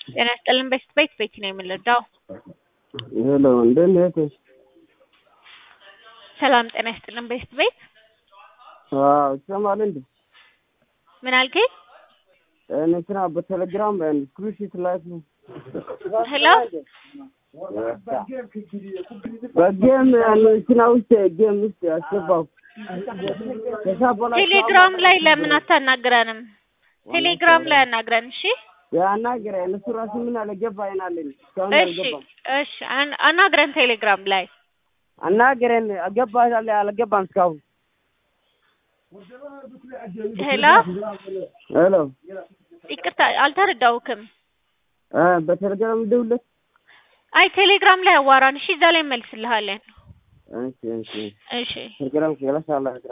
ጤና ይስጥልን ቤት ቤት ቤት ነው የምንረዳው። ሄሎ እንዴት ነህ እህቴ? ሰላም ጤና ይስጥልን ቤት ቤት አዎ ይሰማል እንዴ? ምን አልከኝ? እንትና በቴሌግራም ስክሪንሾት ላክ ሄሎ በጌም እንትና ውስጥ ጌም ውስጥ አስገባው። ከዛ በኋላ ቴሌግራም ላይ ለምን አታናግረንም? ቴሌግራም ላይ አናግረን። እሺ ያናገረ እነሱ ራሱ ምን አልገባ አይናለኝ እስካሁን እሺ አልገባም። እሺ አን- አናግረን ቴሌግራም ላይ አናገረን አገባ አልገባም እስካሁን። ሄሎ ሄሎ ይቅርታ አልተረዳውክም። እ በቴሌግራም ደውለት። አይ ቴሌግራም ላይ አዋራን። እሺ እዛ ላይ መልስልሃለን። እሺ እሺ እሺ ቴሌግራም ከላሽ አላ